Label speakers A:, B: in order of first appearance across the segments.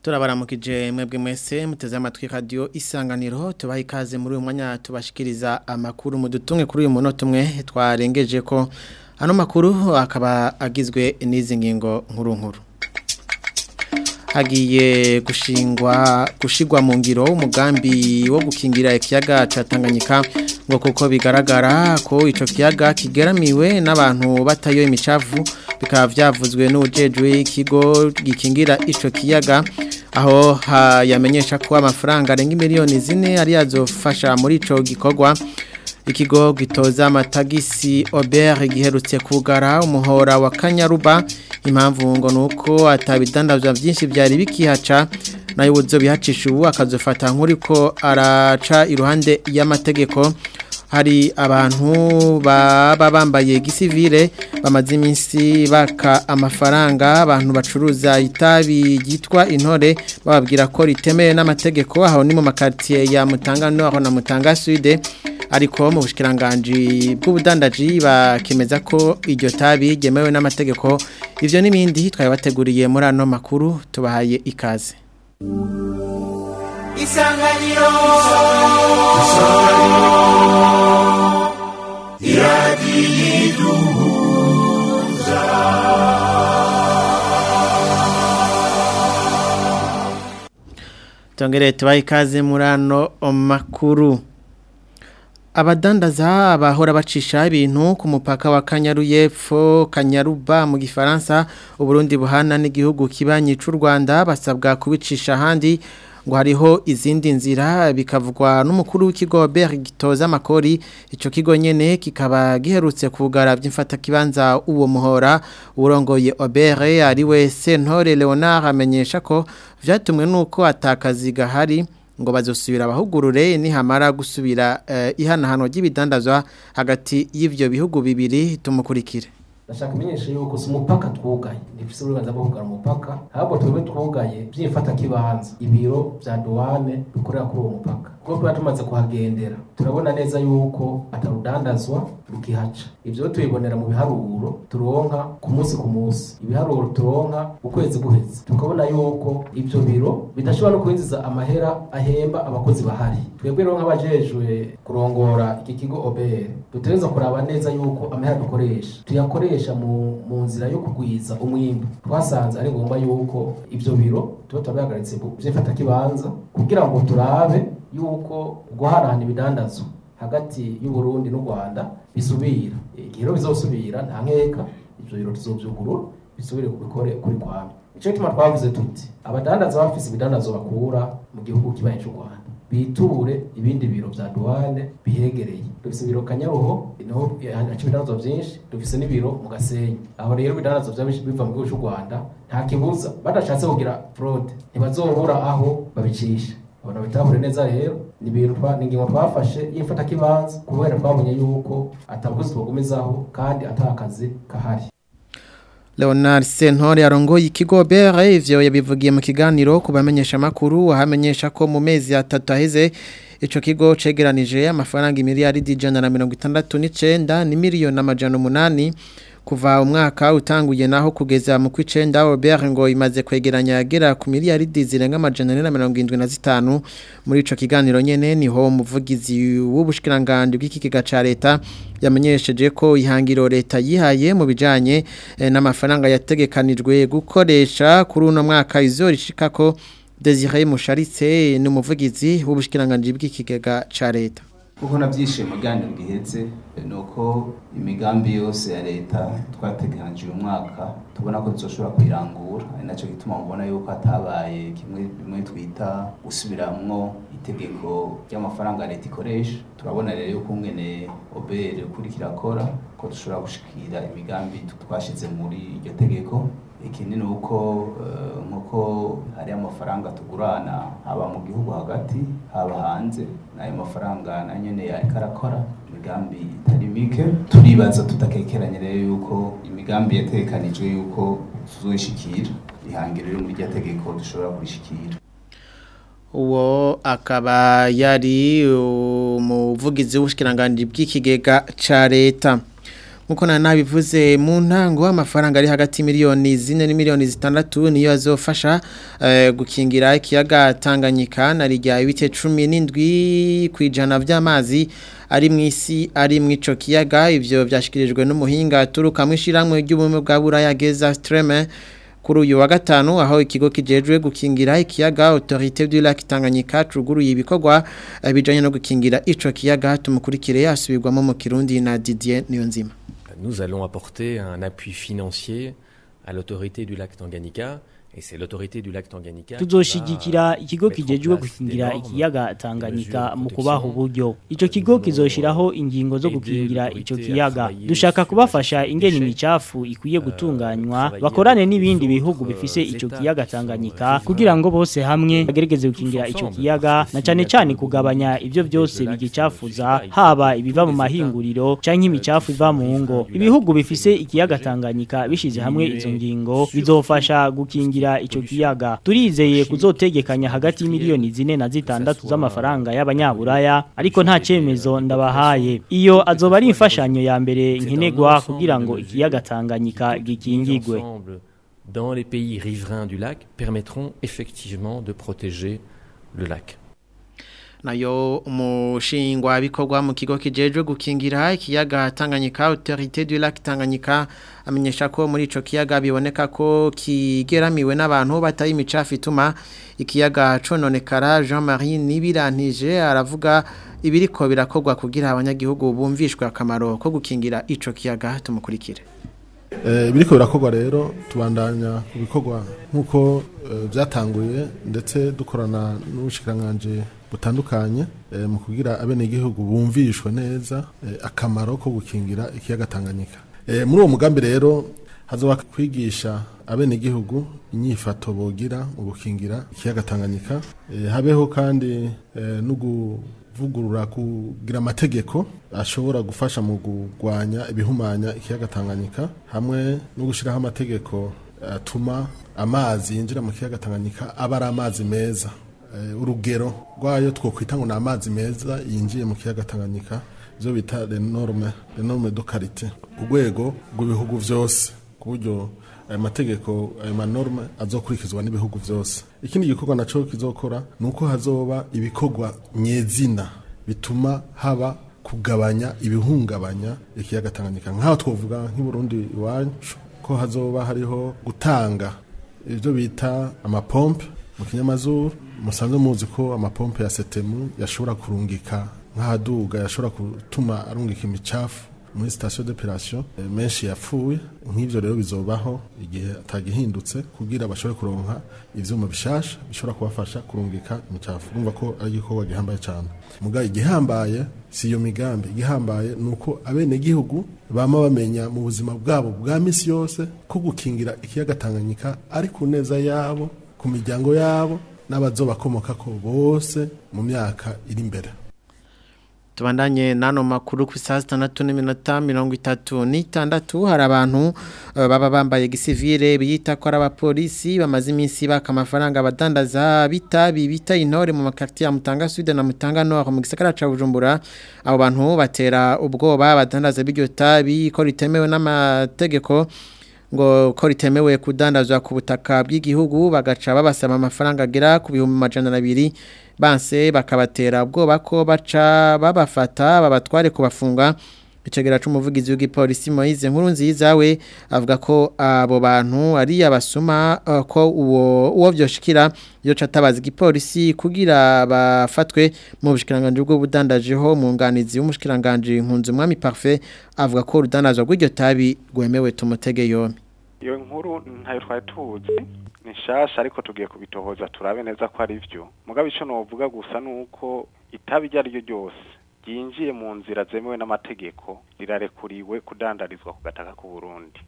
A: turabaramukije mwebwe mwese muteze amatwi radio isanganiro tubaha ikaze muri uyu mwanya tubashikiriza amakuru mu dutumwe kuri uyu munota umwe twarengeje ko ano makuru akaba agizwe n'izi ngingo nkuru nkuru hagiye gushingwa gushigwa mu ngiro umugambi wo gukingira ikiyaga ca Tanganyika ngo kuko bigaragara ko ico kiyaga kigeramiwe n'abantu batayo imicavu bikaba vyavuzwe n'ujejwe ikigo gikingira ico kiyaga aho yamenyesha ko amafaranga arenga miliyoni zine ari yazofasha muri ico gikorwa ikigo gitoza amatagisi Aubert giherutse kugara umuhora wa Kanyaruba impamvu ngo nuko atabidandazwa byinshi byari bikihaca nayo uzo bihacisha ubu akazofata nk'uriko araca iruhande y'amategeko hari abantu baba bambaye gisivile bamaze iminsi baka amafaranga abantu bacuruza itabi ryitwa intore bababwira ko ritemewe n'amategeko aho ni mu makaritsiye ya Mutanga Nord na Mutanga Sud ariko mu bushikiranganje bw'ubudandaji bakemeza ko iryo tabi ryemewe n'amategeko ivyo n'ibindi twabateguriye muri ano makuru tubahaye ikaze
B: Isanganiro Iradiyiduza
A: Tongere tubaha ikaze muri ano makuru abadandaza bahora bacisha ibintu ku mupaka wa Kanyaru y'epfo Kanyaruba mu gifaransa uburundi buhana n'igihugu kibanyi c'u Rwanda basabwa kubicisha handi ngo hariho izindi nzira bikavugwa n'umukuru w'ikigo Berg gitoza amakori ico kigo nyene kikaba giherutse kugara by'imfata kibanza uwo muhora urongoye Obere ari we Sentore Leonard amenyesha ko vyatumwe nuko atakazi gahari ngo bazosubira abahugurure nihamara gusubira ihanahano ry'ibidandazwa hagati y'ivyo bihugu bibiri tumukurikire
C: ndashaka kumenyesha yuko si umupaka twugaye ntibifise uburenganzira bwo kugara umupaka ahubwo twebwe twugaye by'imfata kibanza ibiro vya douane bikorera kuri uwo mupaka kuko tuba tumaze kuhagendera turabona neza yuko atarudandazwa rukihaca ivyo tubibonera mu biharuro turonka ku munsi ku munsi ibiharuro turonka ukwezi guheze tukabona yuko ivyo biro bidashobora no kwinjiza amahera ahemba abakozi bahari twebwe rero nk'abajejwe kurongora iki kigo OBR dutegereza kuraba neza yuko amahera dukoresha tuyakoresha mu, mu nzira yo kugwiza umwimbu twasanze ari ngombwa yuko ivyo biro tuba turabihagaritse vyifata kibanza kugira ngo turabe yuko guhanahana ibidandazwa hagati y'Uburundi n'u Rwanda bisubira igihe rero bizosubira nta nkeka ivyo biro tuzovyugurura bisubire kubikore kuri kwame ico gituma twavuze tuti abadandaza bafise ibidandazwa bakura mu gihugu kibaye c'u Rwanda biture ibindi biro vya douane bihegereye dufise ibiro Kanyaruho niho haca ibidandazwa vyinshi dufise n'ibiro mu Gasenyi aho rero ibidandazwa vya biva mu gihugu c'u Rwanda nta kibuza badashatse kugira fraude ntibazobura aho babicisha abantu bitahure neza rero ni ibintu ni ingingo twafashe y'imfata kibanza kubera twabonye yuko atabukozi twogumizaho kandi atakazi kahari
A: Leonard Sentore arongoye ikigo BR ivyo yabivugiye mu kiganiro kubamenyesha makuru ahamenyesha ko mu mezi atatu aheze ico kigo cegeranije amafaranga miliyari ijana na mirongo itandatu n'icenda ni miliyoni amajana umunani kuva umwaka utanguye naho kugeza mu kwicenda Robert ngo imaze kwegeranya yagera ku miliyaridi zirenga amajana ane na mirongo indwi na zitanu muri ico kiganiro nyene niho umuvugizi w'ubushikiranganje bw'ikigega ca leta yamenyesheje ko ihangiro leta yihaye mu bijanye eh, n'amafaranga yategekanijwe gukoresha kuri uno mwaka izorishika ko Desire Musharitse ni umuvugizi w'ubushikiranganje bw'ikigega ca leta
D: kuko nabyishimo ryandi bwihetse nuko imigambi yose ya leta twateganije uyu mwaka tubona ko tuzoshobora kuyirangura ari nacyo gituma mubona yuko hatabaye kimwe bimwe twita gusubiramwo itegeko ry'amafaranga leta ikoresha turabona rero yuko umwene obere ukurikira akora ko dushobora gushikira imigambi twashize muri iryo tegeko ikindi ni uko nk'uko hari amafaranga tugurana haba mu gihugu hagati haba hanze n'ayo mafaranga na nyine ariko arakora imigambi itari mike turibaza tudakekeranye rero yuko imigambi yatekanijwe yuko tuzoyishikira ihangiro riri muri rya tegeko dushobora kurishikira
A: uwo akaba yari umuvugizi w'ubushikiranganje bw'ikigega ca leta nkuko na nabivuze mu ntango amafaranga ari hagati miliyoni zine ni miliyoni zitandatu niyo azofasha uh, gukingira ikiyaga Tanganyika na rijya ibice 17 kwijana vy'amazi ari mwisi ari mwico kiyaga ivyo byashikirijwe n'umuhinga turuka mwishiramwe ry'ubumwe bwa Buraya Geza Streme kuri uyu wa gatanu aho ikigo kijejwe gukingira ikiyaga Autorité du Lac Tanganyika cuguruye ibikorwa bijanye no gukingira ico kiyaga tumukurikire asubirwamo mu Kirundi na Didier Niyonzima
B: Nous allons apporter un appui financier à l'autorité du lac Tanganyika et c'est l'autorité du lac Tanganyika
E: tuzoshigikira ikigo kijejwe gukingira ikiyaga Tanganyika mu kubaha uburyo ico kigo kizoshiraho ingingo zo gukingira ico kiyaga dushaka kubafasha ingene imicafu ikwiye gutunganywa bakorane n'ibindi bihugu bifise ico kiyaga Tanganyika kugira ngo bose hamwe bagerageze gukingira ico kiyaga na cane cane kugabanya ivyo byose bigicafuza haba ibiva mu mahinguriro canke imicafu iva mu ngo ibihugu bifise ikiyaga Tanganyika bishize hamwe izo ngingo bizofasha gukingira kugira ico kiyaga turizeye kuzotegekanya hagati y'imiliyoni zine na zitandatu z'amafaranga y'abanyaburaya ariko nta cemezo ndabahaye iyo azoba ari imfashanyo ya mbere nkenegwa kugira ngo ikiyaga Tanganyika gikingigwe
B: dans les pays riverains du lac permettront effectivement de protéger le lac
A: nayo umushingwa bikorwa mu kigo kijejwe gukingira ikiyaga Tanganyika Autorité du Lac Tanganyika amenyesha ko muri ico kiyaga biboneka ko kigeramiwe n'abantu bataye imicafu ituma ikiyaga cononekara Jean-Marie Nibirantije aravuga ibiriko birakorwa kugira abanyagihugu bumvishwe akamaro ko gukingira ico kiyaga tumukurikire
F: ibiriko birakorwa rero tubandanya ku bikorwa nk'uko byatanguye ndetse dukorana n'ubushikiranganje butandukanye mu kugira abenegihugu bumvishwe neza akamaro ko gukingira ikiyaga Tanganyika muri uwo mugambi rero hazoba kwigisha abenegihugu inyifato bogira mu gukingira ikiyaga Tanganyika habeho kandi no kuvugurura kugira amategeko ashobora gufasha mu kurwanya ibihumanya ikiyaga Tanganyika hamwe no gushyiraho amategeko atuma amazi yinjira mu kiyaga Tanganyika aba ari amazi meza urugero rwayo twokwita ngo ni amazi meza yinjiye mu kiyaga Tanganyika ibyo bita renorme renorme do karite urwego rw'ibihugu byose ku buryo ayo mategeko ayo manorme azokurikizwa n'ibihugu byose ikindi gikorwa nacyo kizokora ni uko hazoba ibikorwa nyezina bituma haba kugabanya ibihungabanya ikiyaga Tanganyika nk'aho twavuga nk'i Burundi iwacu ko hazoba hariho gutanga ibyo bita amapompe mu kinyamazuru musanzwe muzi ko amapompe ya setemu yashobora kurungika nk'ahaduga yashobora gutuma arungika imicafu muri sitasiyo d'operation menshi yapfuye nk'ibyo rero bizobaho igihe atagihindutse kugira bashobore kuronka ivyuma bishasha bishobora kubafasha kurungika imicafu urumva ko ari igikorwa gihambaye cyane muga igihambaye si iyo migambi igihambaye ni uko abenegihugu bama bamenya mu buzima bwabo bwa misi yose ko gukingira ikiyaga Tanganyika ari ku neza yabo ku miryango yabo n'abazobakomoka ko bose mu myaka iri imbere
A: tubandanye nano makuru ku saa sitandatu n'iminota mirongo itatu n'itandatu hari abantu baba bambaye gisivire biyita ko ari abapolisi bamaze iminsi baka amafaranga abadandaza bitabi bita intore mu makaritiye ya mutanga sude na mutanga nord mu gisagara ca bujumbura abo bantu batera ubwoba abadandaza b'iryo tabi ko ritemewe n'amategeko ngo ko ritemewe kudandazwa ku butaka bw'igihugu bagaca babasaba amafaranga agera ku bihumbi amajana abiri banse bakabatera ubwoba ko baca babafata babatware kubafunga icegera c'umuvugizi w'igipolisi Moise nkuru nziza we avuga ko abo bantu ari abasuma uh, ko uwo uwo vyoshikira yo catabaza igipolisi kugira bafatwe mu bushikiranganje bwo budandajeho mu nganizi w'umushikiranganje nkunze umwami parfait avuga ko urudandazwa rw'iryo tabi rwemewe tumutege yombi
G: iyo nkuru ntayo twari tuzi ni nshasha ariko tugiye kubitohoza turabe neza ko ari byo mugabo icyo novuga gusa ni uko itabi iryo ari ryo ryose ryinjiye mu nzira zemewe n'amategeko rirarekuriwe kudandarizwa ku gataka k'u Burundi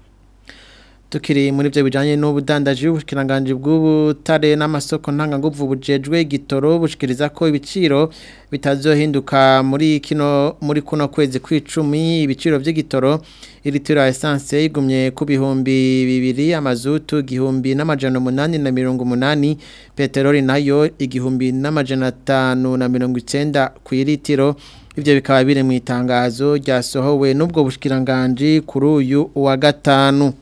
A: tukiri muri byo bijanye n'ubudandaji bw'ubushikiranganje bw'ubutare n'amasoko ntanganguvu bujejwe gitoro bushikiriza ko ibiciro bitazohinduka muri kino muri kuno kwezi kw'icumi ibiciro by'igitoro iritiro ya essence igumye ku bihumbi bibiri amazutu igihumbi n'amajana umunani na mirongo umunani peteroli nayo igihumbi n'amajana atanu na mirongo icenda ku iritiro ivyo bikaba biri mu itangazo ryasohowe n'ubwo bushikiranganje kuri uyu wa gatanu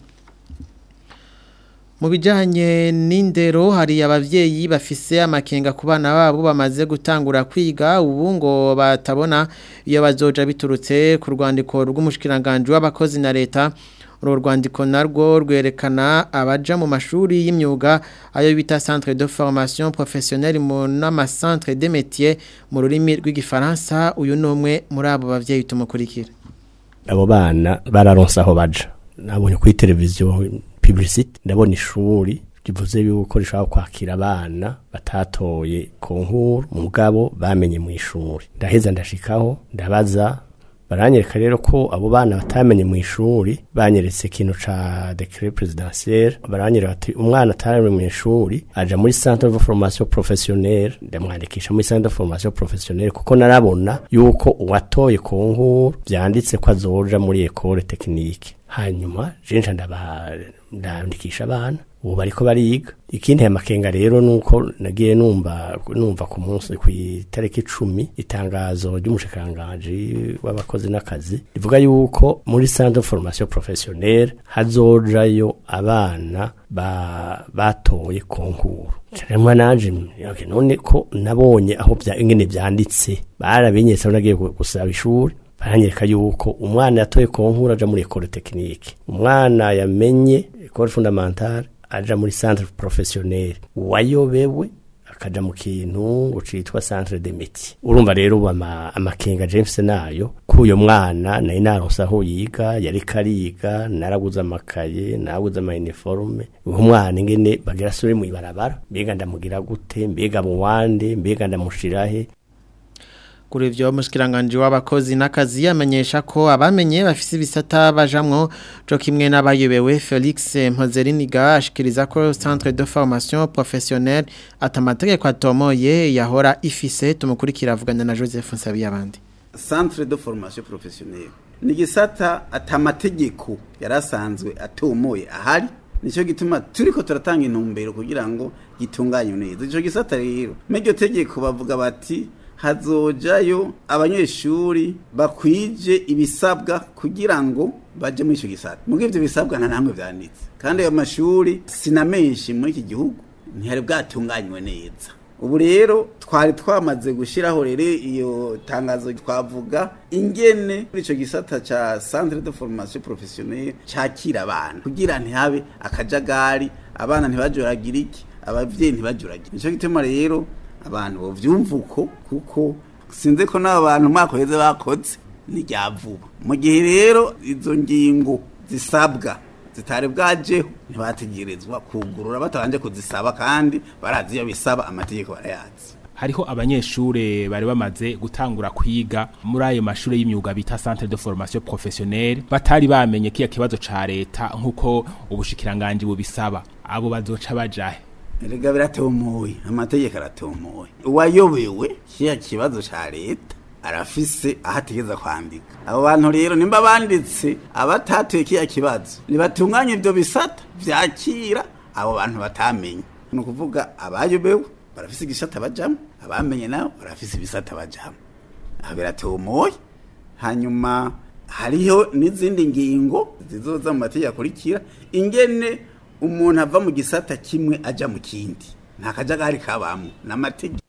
A: mu bijyanye n'indero hari ababyeyi bafise amakenga ku bana babo bamaze gutangura kwiga ubu ngo batabona iyo bazoja biturutse ku rwandiko rw'umushikiranganje w'abakozi na leta uru rwandiko narwo rwerekana abaja mu mashuri y'imyuga ayo bita centre de formation professionnelle mu n'amacentre de métier mu rurimi rw'igifaransa uyu ni umwe muri abo bavyeyi tumukurikira
H: abo bana bararonse aho baja nabonye kuri televiziyo publicity ndabona ishuri rivuze yuko rishobora kwakira abana batatoye konkuru mugabo bamenye mu ishuri ndaheza ndashikaho ndabaza baranyereka rero ko abo bana batamenye mu ishuri banyeretse ikintu ca decret presidentiel baranyereka ati umwana ataramenye mu ishuri aja muri centre de formation professionnelle ndamwandikisha muri centre de formation professionnelle kuko narabona yuko uwatoye konkuru vyanditse ko azoja muri école technique hanyuma jenja ndaba ndandikisha abana ubu bariko bariga ikindi ya makenga rero nuko nagiye numva numva ku munsi ku itariki 10 itangazo ry'umushikanganje w'abakozi n'akazi rivuga yuko muri centre de formation professionnelle hazojayo abana ba batoye konkuru Charemwa nanje okay, none ko nabonye aho bya ingene byanditse barabinyetse nagiye gusaba ishuri baranyereka yuko umwana yatoye konkuru aja muri école technique umwana yamenye école fondamentale aja muri centre professionnel wayobewe akaja mu kintu citwa centre de métier urumva rero ama, amakenga James nayo kuyo mwana nari naronse aho yiga yari kariga naraguze amakaye naraguze ama uniforme uwo mwana ingene bagira sure mu ibarabara mbega ndamugira gute mbega mu wande mbega ndamushirahe
A: kuri ivyo mushikiranganje w'abakozi n'akazi yamenyesha ko abamenye bafise ibisata bajamwo co kimwe n'abayobewe Felix Mpozeriniga ashikiriza ko centre de formation professionnelle atamategeko atomoye yahora ifise tumukurikira avugana na Joseph Nsabiyabandi
I: centre de formation professionnelle ni gisata atamategeko yarasanzwe atomoye ahari nicyo gituma turiko turatanga intumbero kugira ngo gitunganye neza ico gisata rero m'iryo tegeko bavuga bati hazojayo abanyeshuri bakwije ibisabwa kugira ngo baje muri icyo gisata muri ibyo bisabwa nta namwe byanditse kandi ayo mashuri sina menshi muri iki gihugu ntihari bwatunganywe neza ubu rero twari twamaze gushyiraho rero iyo tangazo twavuga ingene muri icyo gisata cya centre de formation professionnelle cyakira abana kugira ntihabe akajagari abana ntibajuragire iki ababyeyi ntibajuragire nicyo gituma rero abantu bavyumva uko kuko sinze ko n'abo bantu umwaka uheze bakoze ni rya vuba mu gihe rero izo ngingo zisabwa zitari bwajeho ntibategerezwa kugurura batabanje kuzisaba kandi barazi iyo bisaba amategeko barayazi
J: hariho abanyeshure bari bamaze gutangura kwiga muri ayo mashure y'imyuga bita centre de formation professionnelle batari bamenye kiya kibazo ca leta nkuko ubushikiranganje bubisaba abo bazoca bajahe
I: erega biratomoye amategeko aratomoye uwayobewe kiya kibazo ca leta arafise aho ategeza kwandika abo bantu rero nimba banditse abatatuye kiya kibazo nibatunganye ivyo bisata vyakira abo bantu batamenye ni ukuvuga abayobewe barafise igisata bajamwo abamenye nabo barafise ibisata bajamwo aho biratomoye hanyuma hariho n'izindi ngingo zizoza mu mategeko akurikira ingene umuntu ava mu gisata kimwe aja mu kindi nta kajagari kabamwo n'amategeko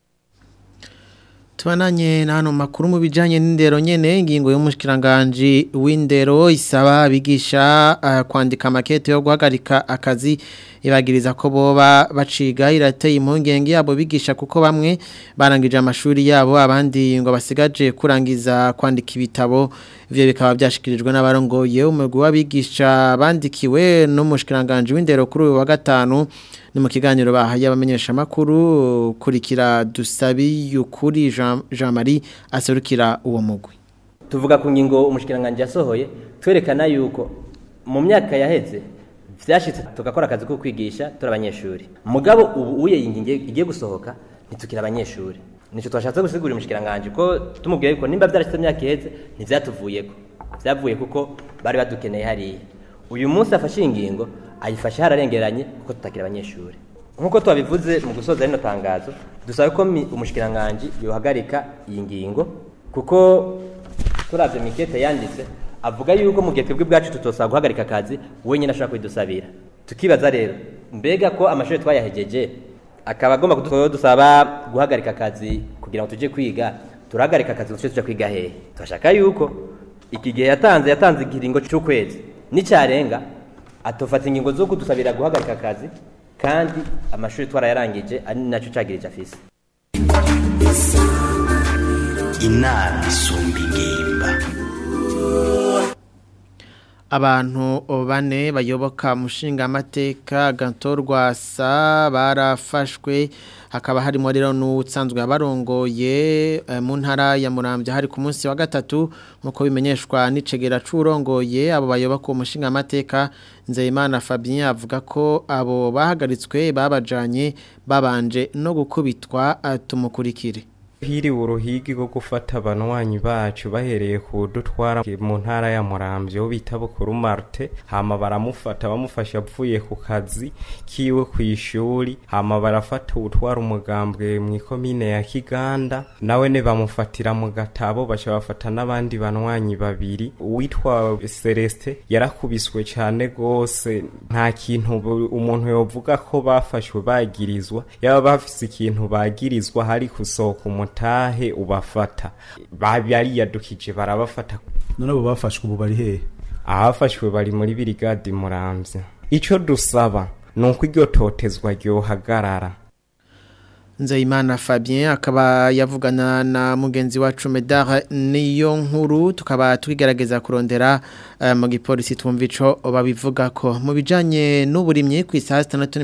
A: Tubananye na hano makuru mu bijanye n'indero nyene ingingo y'umushikiranganje w'indero isaba abigisha uh, kwandika makete yo guhagarika akazi ibagiriza ko boba baciga irateye impungenge yabo bigisha kuko bamwe barangije amashuri yabo abandi ngo basigaje kurangiza kwandika ibitabo ivyo bikaba byashikirijwe n'abarongoye umugwi w'abigisha bandikiwe n'umushikiranganje w'indero kuri uyu wa gatanu ni mu kiganiro bahaye abamenyesha makuru kurikira dusabi yukuri Jean, Jean Marie aserukira uwo mugwi
K: tuvuga ku ngingo umushikiranganje yasohoye twerekana yuko mu myaka yaheze vyashitse tugakora akazi ko kwigisha turi abanyeshuri mugabo ubu uye ingingo igiye gusohoka ntitukira abanyeshuri nico twashatse gusigura umushikiranganje ko tumubwiye yuko nimba vyarashitse imyaka iheze ntivyatuvuyeko vyavuye kuko bari badukeneye hariya uyu munsi afashe ingingo ayifashe hararengeranye kuko tutakira abanyeshuri nk'uko twabivuze mu gusoza rino tangazo dusaba ko umushikiranganje yohagarika iyi ngingo kuko turavye mikete yanditse avuga yuko mu gihe twebwe bwacu tutosaba guhagarika akazi wenyine ashobora kwidusabira tukibaza rero mbega ko amashuri twayahejeje akaba agomba kudusaba guhagarika akazi kugira ngo tujye kwiga turahagarika akazi tujye tujya kwiga hehe turashaka yuko iki gihe yatanze yatanze ikiringo cy'ukwezi n'icyarenga atofata ingingo zo kudusabira guhagarika akazi kandi amashuri twarayarangije ari nacyo cagirije afise
L: inama isumba ingimba
A: abantu bane bayoboka mushinga amateka gatorwa sa barafashwe hakaba harimo rero n'utsanzwe abarongoye mu ntara ya Muramvya hari ku munsi wa gatatu nkuko bimenyeshwa n'icegera curongoye abo bayoboka umushinga amateka Nzeyimana Fabien avuga ko abo bahagaritswe babajanye babanje no gukubitwa tumukurikire
M: hiri uruhigi rwo gufata abanwanyi bacu bahereye ku dutwara mu ntara ya Muramvya bita Bukuru Marte hama baramufata bamufasha avuye ku kazi kiwe ku ishuri hama barafata utwara umugambwe mu ikomine ya Kiganda nawe ne bamufatira mu gatabo baca bafata n'abandi banwanyi babiri uwitwa Celeste yarakubiswe cyane gose nta kintu umuntu yovuga ko bafashwe bagirizwa yaba bafise ikintu bagirizwa hari kusohoka umutahe ubafata bariyadukije barabafata
N: none abo bafashwe ubu bari hehe
M: ahafashwe bari muri birigadi muramvya ico dusaba nuko iryo totezwa ryohagarara
A: Nzeyimana Fabien akaba yavugana na mugenzi wacu Medar niyo nkuru tukaba twigerageza kurondera uh, mu gipolisi twumva ico babivuga ko mu bijanye n'uburimyi ku isaha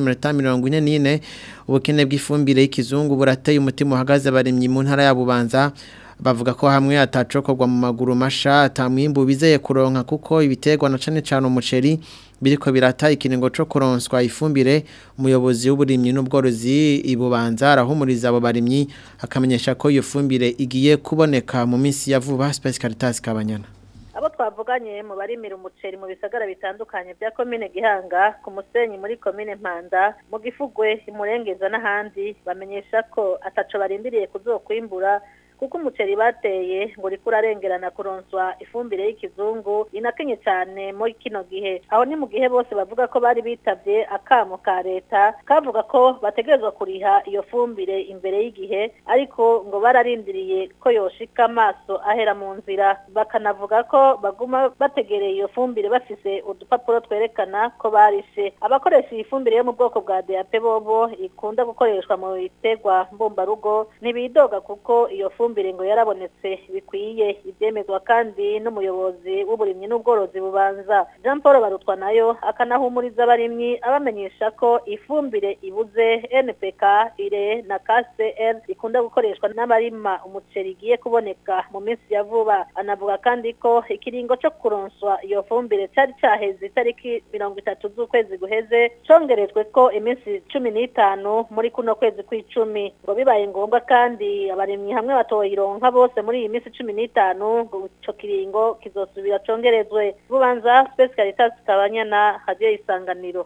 A: 6:44 ubukene bw'ifumbire y'ikizungu burateye umutima uhagaze abarimyi mu ntara ya Bubanza bavuga ko hamwe atacokorwa mu maguru masha atamwimbu bizeye kuronka kuko ibiterwa na cane cane umuceri biriko birata ikiringo co kuronswa ifumbire umuyobozi w'uburimyi n'ubworozi ibubanza arahumuriza abo barimyi akamenyesha ko iyo fumbire igiye kuboneka mu minsi ya vuba Space Caritas Kabanyana
O: abo twavuganye mu barimira umuceri mu bisagara bitandukanye bya komine Gihanga ku musenyi muri komine Mpanda mu gifugwe imurengeza n'ahandi bamenyesha ko ataco barindiriye kuzokwimbura kuko umuceri bateye ngo uriko urarengerana kuronswa ifumbire y'ikizungu inakenye cyane muri kino gihe aho ni mu gihe bose bavuga ko bari bitavye akamo ka leta kavuga ko bategerezwa kuriha iyo fumbire imbere y'igihe ariko ngo bararindiriye ko yoshika amaso ahera mu nzira bakanavuga ko baguma bategereye iyo fumbire bafise udupapuro twerekana ko barishe abakoresha iyi fumbire yo mu bwoko bwa DAP bobo ikunda gukoreshwa mu biterwa mbumbarugo ntibidoga kuko iyo fumbire ifumbire ngo yarabonetse bikwiye ibyemezwa kandi n'umuyobozi w'uburimyi n'ubworozi bubanza Jean Paul barutwa nayo akanahumuriza abarimyi abamenyesha ko ifumbire ibuze NPK ire na KCR ikunda gukoreshwa n'abarima umuceri igiye kuboneka mu minsi ya vuba anavuga kandi ko ikiringo cyo kuronswa iyo fumbire cyari cyaheze itariki mirongo itatu z'ukwezi guheze congerejwe ko iminsi cumi n'itanu muri kuno kwezi kw'icumi ngo bibaye ngombwa kandi abarimyi hamwe bato ironka bose muri iyi minsi cumi n'itanu ngo ico kiringo kizosubira congerezwe bubanza Space Caritas Kabanyana hadiyo isanganiro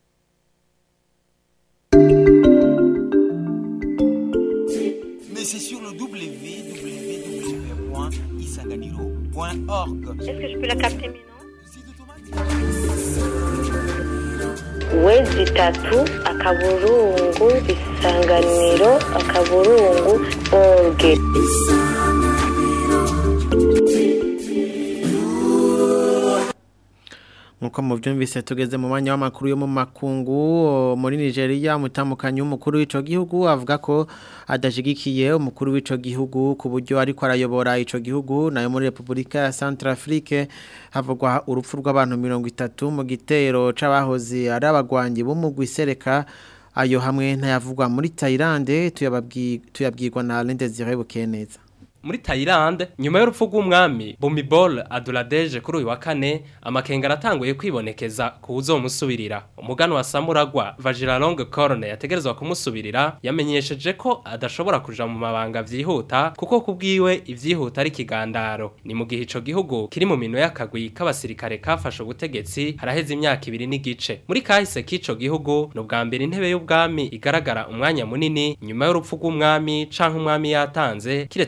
L: Mais c'est sur le www.isanganiro.org.
O: Est-ce que je peux la capter maintenant
P: wezi itatu akaburungu isanganiro akaburungu orge
A: nkuko muvyumvise tugeze mu mwanya w'amakuru yo mu makungu muri Nigeria mutamukanyi w'umukuru w'ico gihugu avuga ko adashigikiye umukuru w'ico gihugu ku buryo ariko arayobora ico gihugu nayo muri Republika ya Centrafrique havugwa urupfu rw'abantu 30 mu gitero c'abahoze ari abagwanyi b'umugwi sereka ayo hamwe ntayavugwa muri Thailand tuyabwirwa na Lendezire Bukeneza
Q: muri Thailand nyuma y'urupfu rw'umwami Bumibol Aduladeje kuri uyu wa kane amakenga aratanguye kwibonekeza kuzo musubirira umugano wa Samuragwa Vajiralong Corne yategerezwa kumusubirira yamenyesheje ko adashobora kuja mu mabanga vyihuta kuko kubwiwe ivyihuta ari kigandaro ni mu gihe ico gihugu kiri mu mino y'akagwi k'abasirikare kafashe ubutegetsi haraheze imyaka ibiri n'igice muri kahise k'ico gihugu no bwa mbere intebe y'ubwami igaragara umwanya munini nyuma y'urupfu rw'umwami canke umwami yatanze kiretse mu gihe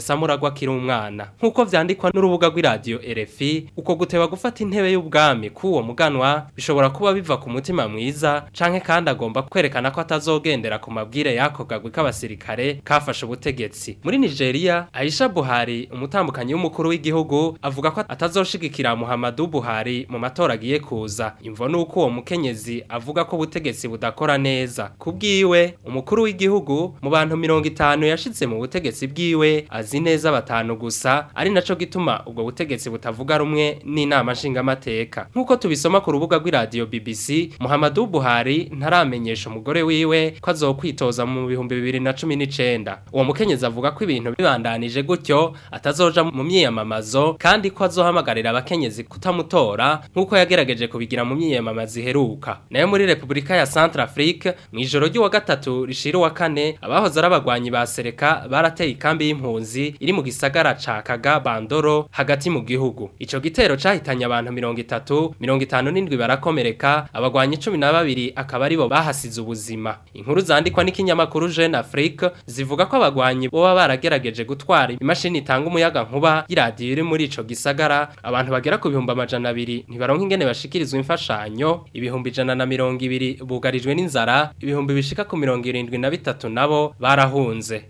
Q: Samuragwa akiri umwana nk'uko vyandikwa n'urubuga rw'iradio RFI uko guteba gufata intebe y'ubwami k'uwo muganwa bishobora kuba biva ku mutima mwiza canke kandi agomba kwerekana ko atazogendera ku mabwire y'ako gagwi k'abasirikare kafashe ubutegetsi muri Nigeria Aisha Buhari umutambukanyi w'umukuru w'igihugu avuga ko atazoshigikira Muhammadu Buhari mu matora agiye kuza imvo nuko uwo mukenyezi avuga ko ubutegetsi budakora neza kubwiwe umukuru w'igihugu mu bantu 50 yashitse mu butegetsi bwiwe azi neza batanu gusa ari naco gituma ubwo butegetsi butavuga rumwe n'inama nshingamateka nk'uko tubisoma ku rubuga rw'iradio BBC Muhammadu Buhari ntaramenyesha umugore wiwe ko azokwitoza mu bihumbi bibiri na cumi n'icenda uwo mukenyezi avuga ko ibintu bibandanije gutyo atazoja mu myiyamamazo kandi ko azohamagarira abakenyezi kutamutora nk'uko yagerageje kubigira mu myiyamamazo iheruka nayo muri Republika ya Centrafrique mu ijoro ry'uwa gatatu rishira uwa kane abahoze ari abagwanyi ba Sereka barateye ikambi y'impunzi iri mu gisagara ca Kaga Bandoro hagati mu gihugu ico gitero cahitanye abantu 30 57 barakomereka abagwanyi 12 akaba aribo bahasize ubuzima inkuru zandikwa n'ikinyamakuru Jeune Afrique zivuga ko abagwanyi boba baragerageje gutwara imashini itanga umuyaga nkuba y'iradiyo iri muri ico gisagara abantu bagera ku bihumbi amajana abiri ntibaronka ingene bashikirizwa imfashanyo ibihumbi ijana na mirongo ibiri bugarijwe n'inzara ibihumbi bishika ku mirongo irindwi na bitatu nabo barahunze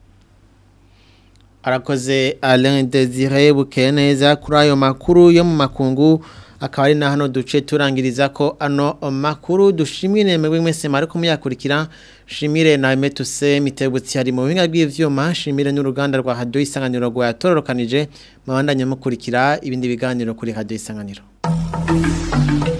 A: arakoze Alain Desire Bukeneza kuri ayo makuru yo mu makungu akaba ari na hano duce turangiriza ko ano makuru dushimire mwebwe mwese mari kumuyakurikira shimire na Metuse mitebutsi hari mu buhinga bw'ivyuma shimire n'uruganda rwa Radio Isanganiro rwa yatororokanije mabandanye mukurikira ibindi biganiro kuri Radio Isanganiro